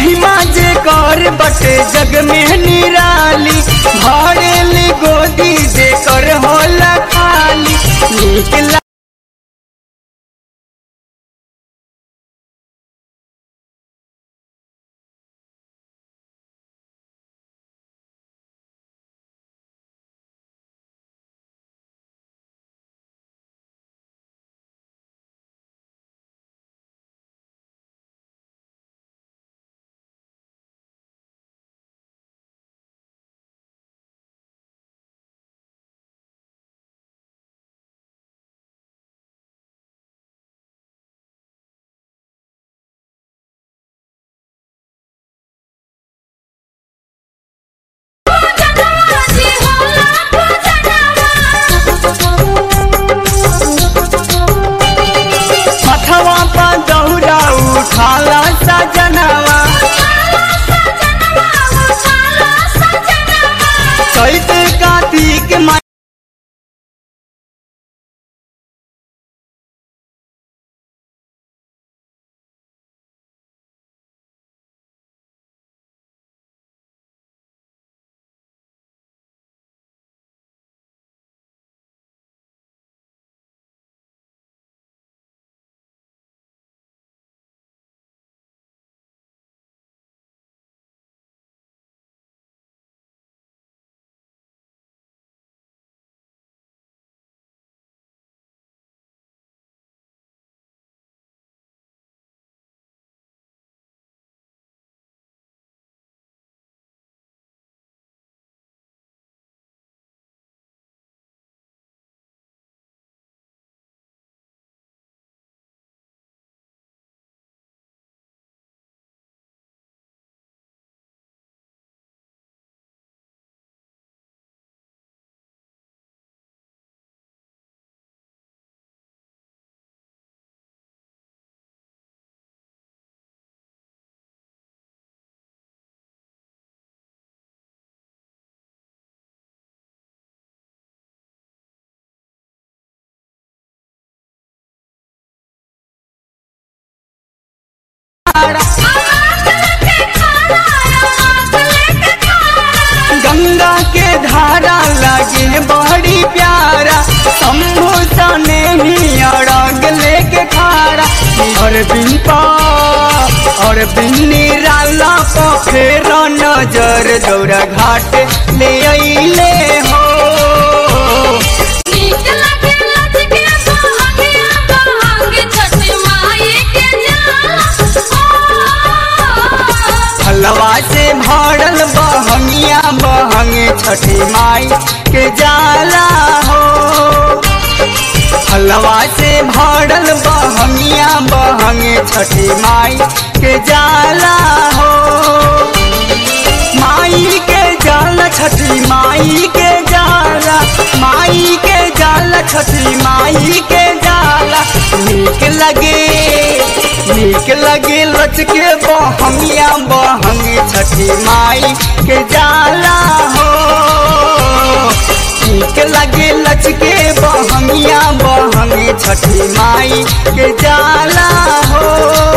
महिमा जे कर बटे जग में निराली भरेली गोदी दे कर होला खाली नीक ला- मथवा पर दौरा उठाला सजनवा चैत कार्तिक मा गंगा के धारा लगे बड़ी प्यारा शंभु सने ही अड़ग लेके खारा और बिंपा और बिन्नी राला पखेर नजर दौरा घाट ले अइले हो हलवा से भरल बहंगिया बहंगे छठी माई के जाला हो हलवा से भरल बहंगिया बहंगे छठी माई के जाला हो माई के जाला छठी माई के जाला माई के जाला छठी माई के जाला नीक लगे नीक लगे लचके बहंगिया बहंगे छठी माई के जाला हो नीक लगे लचके बहंगिया बहंगे छठी माई के जाला हो